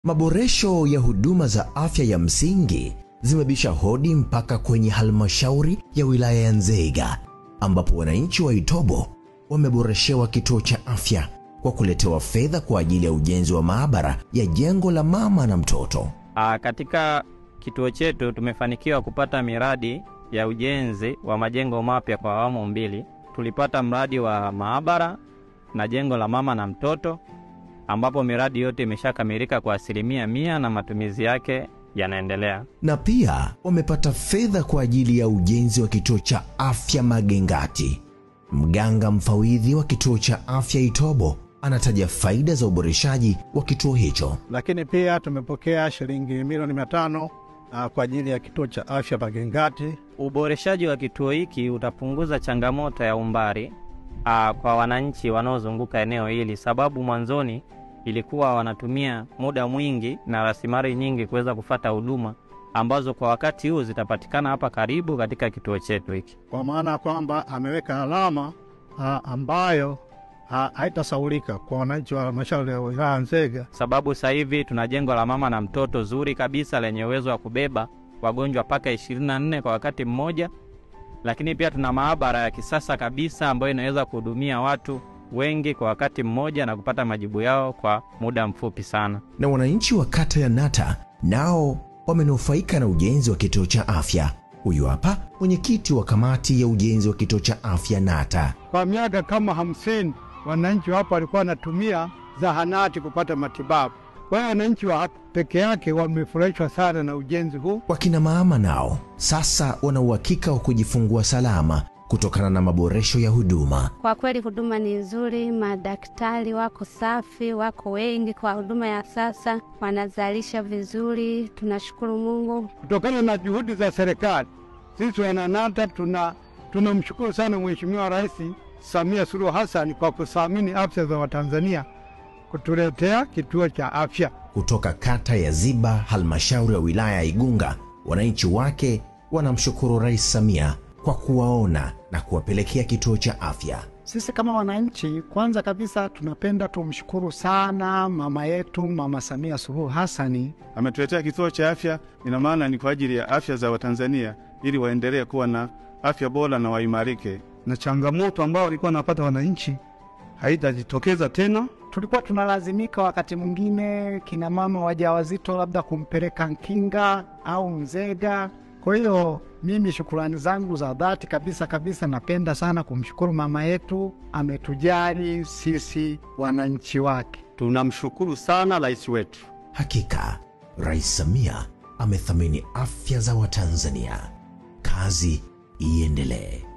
Maboresho ya huduma za afya ya msingi zimebisha hodi mpaka kwenye halmashauri ya wilaya ya Nzega ambapo wananchi wa Itobo wameboreshewa kituo cha afya kwa kuletewa fedha kwa ajili ya ujenzi wa maabara ya jengo la mama na mtoto. Aa, katika kituo chetu tumefanikiwa kupata miradi ya ujenzi wa majengo mapya kwa awamu mbili. Tulipata mradi wa maabara na jengo la mama na mtoto ambapo miradi yote imeshakamilika kwa asilimia mia na matumizi yake yanaendelea. Na pia wamepata fedha kwa ajili ya ujenzi wa kituo cha afya Magengati. Mganga mfawidhi wa kituo cha afya Itobo anataja faida za uboreshaji wa kituo hicho. Lakini pia tumepokea shilingi milioni mia tano uh, kwa ajili ya kituo cha afya Magengati. Uboreshaji wa kituo hiki utapunguza changamoto ya umbali aa, kwa wananchi wanaozunguka eneo hili, sababu mwanzoni ilikuwa wanatumia muda mwingi na rasilimali nyingi kuweza kufata huduma ambazo kwa wakati huu zitapatikana hapa karibu katika kituo chetu hiki. kwa maana ya kwamba ameweka alama ha, ambayo ha, haitasaulika kwa wananchi wa halmashauri ya wilaya ya Nzega. sababu sasa hivi tuna jengo la mama na mtoto zuri kabisa lenye uwezo wa kubeba wagonjwa mpaka 24 kwa wakati mmoja, lakini pia tuna maabara ya kisasa kabisa ambayo inaweza kuhudumia watu wengi kwa wakati mmoja na kupata majibu yao kwa muda mfupi sana. Na wananchi wa kata ya Nata nao wamenufaika na ujenzi wa kituo cha afya. Huyu hapa mwenyekiti wa kamati ya ujenzi wa kituo cha afya Nata. Kwa miaka kama hamsini wananchi hapa walikuwa wanatumia zahanati kupata matibabu. Kwa hiyo wananchi wa hapa peke yake wamefurahishwa sana na ujenzi huu. Wakina mama nao sasa wana uhakika wa kujifungua salama kutokana na maboresho ya huduma. Kwa kweli huduma ni nzuri, madaktari wako safi, wako wengi. Kwa huduma ya sasa wanazalisha vizuri, tunashukuru Mungu. Kutokana na juhudi za serikali, sisi wananata tuna tunamshukuru sana Mheshimiwa Rais Samia Suluhu Hassan kwa kuthamini afya za Watanzania kutuletea kituo cha afya. Kutoka kata ya Ziba, halmashauri ya wilaya ya Igunga, wananchi wake wanamshukuru Rais Samia kwa kuwaona na kuwapelekea kituo cha afya. Sisi kama wananchi, kwanza kabisa tunapenda tumshukuru sana mama yetu, Mama Samia Suluhu Hassani. ametuletea kituo cha afya. Ina maana ni kwa ajili ya afya za Watanzania ili waendelee kuwa na afya bora na waimarike. na changamoto ambayo walikuwa wanapata wananchi haitajitokeza tena. Tulikuwa tunalazimika wakati mwingine kina mama wajawazito labda kumpeleka Nkinga au Nzega. Kwa hiyo mimi shukurani zangu za dhati kabisa kabisa, napenda sana kumshukuru mama yetu, ametujali sisi wananchi wake. Tunamshukuru sana rais wetu. Hakika Rais Samia amethamini afya za Watanzania. Kazi iendelee.